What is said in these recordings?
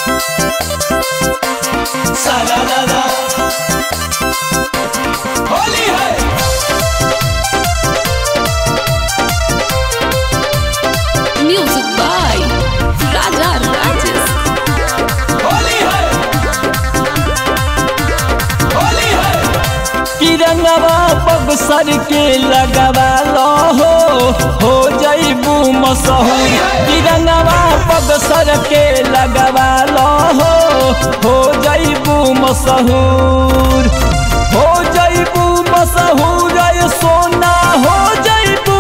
सारा होली है Music by Raja Rajesh. Holi है होली है तिरंगवा बक्सर के लगवा लो हो हो जईबू मशहूर तिरंगवा बक्सर के लगवा लो हो हो जईबू मशहूर हो जईबू मशहूर अय सोना हो जईबू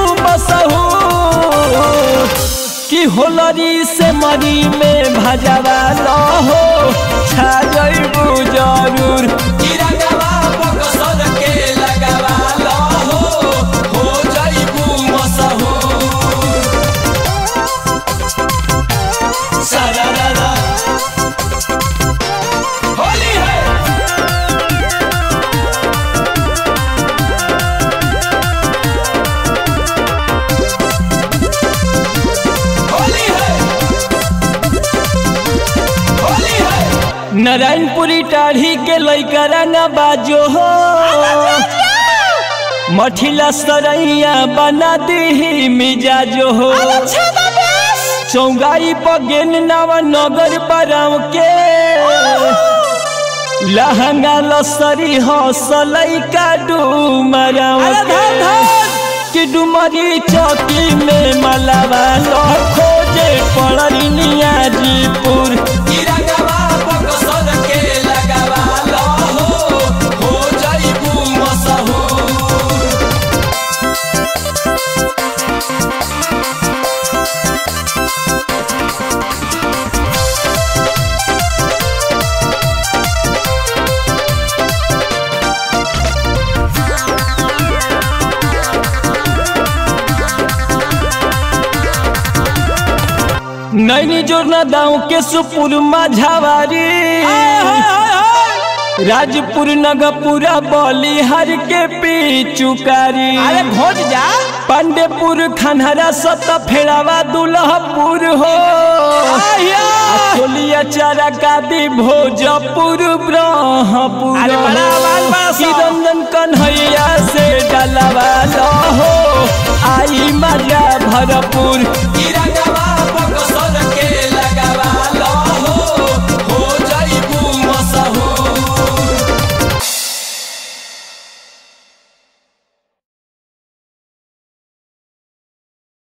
मशहूर कि होलरी से मरी में भजवा लो हो छा जईबू जरूर तिरंगवा बक्सर के लगवा लो हो हो जाइबू मशहूर सारा होली है होली है होली है नारायणपुरी टाढ़ी के लैका रंगा बाजो हो मठिला सरैया बना दी मिजाजो हो चौगाई पगेन नवा नगर बराव के लहंगा लसरी हौसलई का डूमराव के कि डुमरी चौकी में मलावा लो खोजे पड़री नियाजीपुर तिरंगवा बक्सर के लगवा लो हो हो जाइबू मशहूर नैनी जोरना दाऊ के सुपुर माझावारी राजपुर नगपुरा बलिहार के पीचुकारी अरे भोज जा पांडेपुर खनहरा सत फेड़ावा दुल्हपुर हो खोलिया चारा कादी भोजपुर ब्रह्मपुर रंजन कन्हैया से डलवा लो हो आई मजा भरपुर तिरंगवा बक्सर